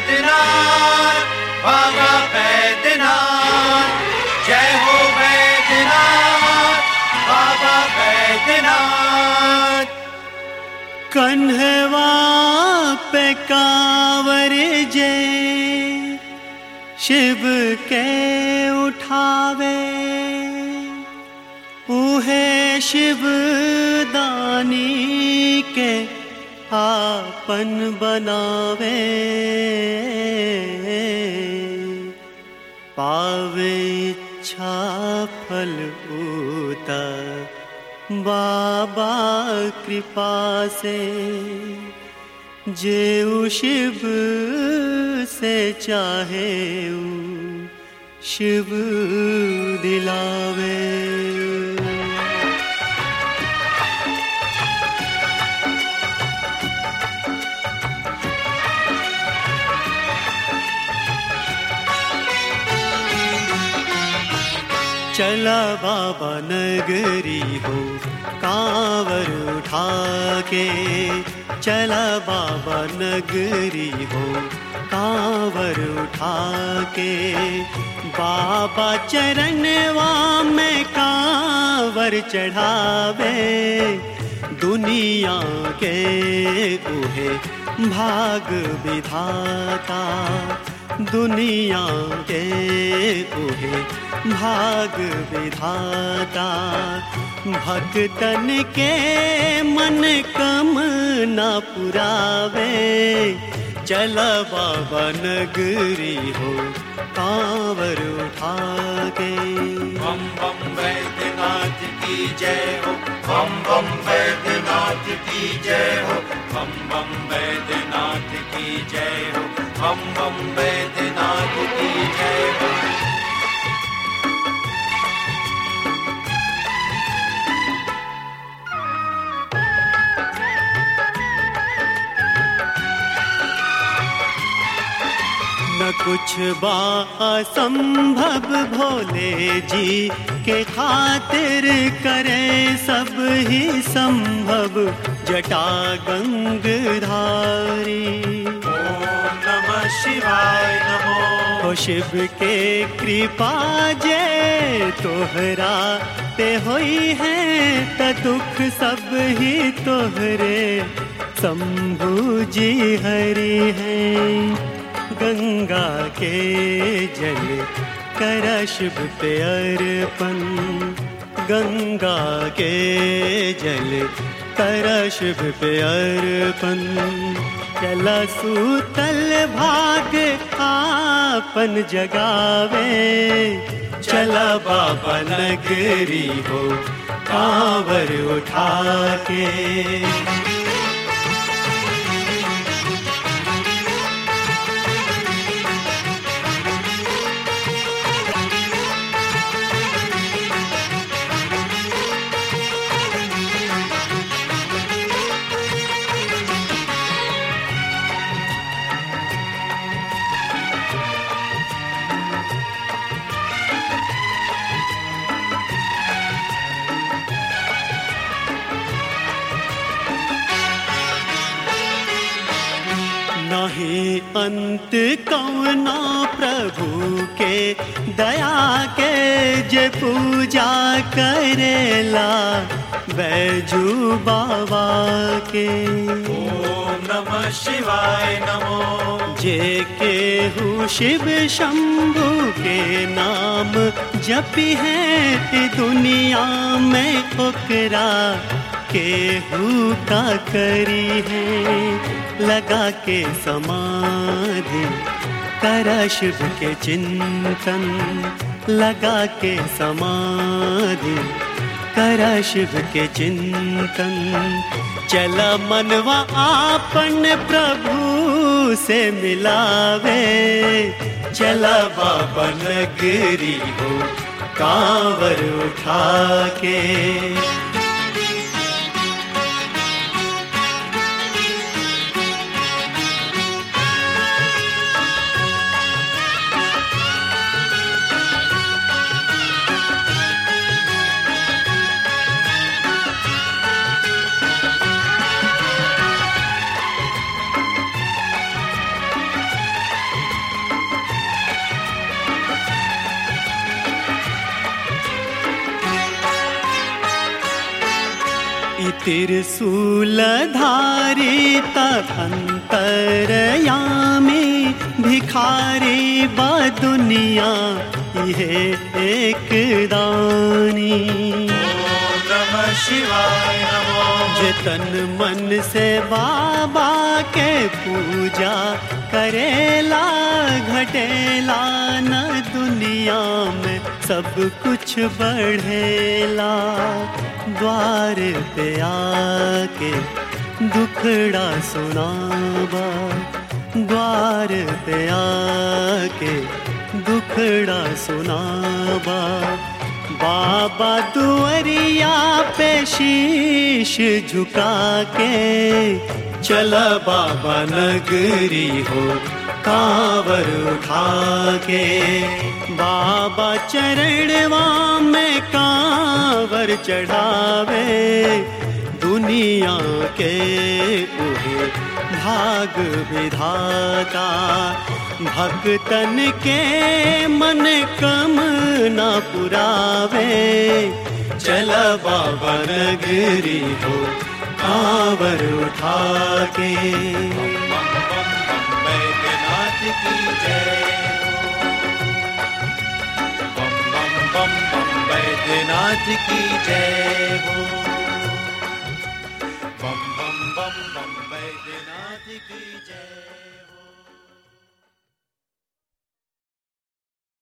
बैद्यनाथ बाबा बैद्यनाथ जय हो बैद्यनाथ बाबा बैद्यनाथ कन्हवा पे कांवर जे शिव के उठावे उहे शिव दानी के आपन बनावे पावे इच्छा फल उता बाबा कृपा से जेऊ शिव से चाहे ऊ शिव दिलावे चला बाबा नगरी हो कांवर उठा के चला बाबा नगरी हो कांवर उठा के बाबा चरणवा में कांवर चढ़ावे दुनिया के उहे भाग विधाता दुनिया के उहे भाग विधाता भक्तन के मन कम न पुरावे चल बाबा नगरी हो कांवर उठा के बम बम बैद्यनाथ की जय हो बम बम बैद्यनाथ की जय हो बम बम बैद्यनाथ की जय हो बम बम बैद्यनाथ की जय हो न कुछ बा असंभव भोले जी के खातिर करे सब ही संभव जटा गंगधारी ओम नमः शिवाय नमो हो शिव के कृपा जे तोहरा ते होई है त दुख सब ही तोहरे शंभु जी हरि है गंगा के जल कर शिव पे अर्पण गंगा के जल कर शिव पे अर्पण चला सूतल भाग आपन जगावे चला बाबा नगरी हो कांवर उठा के नहीं अंत कौना प्रभु के दया के जे पूजा करेला बैजू बाबा के ओम नमः शिवाय नमो जे के हु शिव शंभु के नाम जपी है ई दुनिया में ओकरा केहू का करी है लगा के समाधि करा शिव के चिंतन लगा के समाधि करा शिव के चिंतन चला मनवा आपन प्रभु से मिलावे चला बाबा नगरी हो कांवर उठा के त्रिशूलधारी अंतरयामी भिखारी बा दुनिया ये एक दानी ओम नमः शिवाय नमो जे तन मन से बाबा के पूजा करेला घटेला न दुनिया में सब कुछ बढ़ेला द्वार पे आके दुखड़ा सुनावा द्वार पे आके दुखड़ा सुनावा बाबा दुअरिया पे शीश झुका के चला बाबा नगरी हो कांवर उठा के बाबा चरणवा में कांवर चढ़ावे दुनिया के उहे भाग विधाता भक्तन के मन कम न पुरावे चल बाबा नगरी हो कांवर उठा के बम बम बम बैद्यनाथ की जय हो बम बम बम बम बैद्यनाथ की जय हो बम बम बम बम बैद्यनाथ की जय हो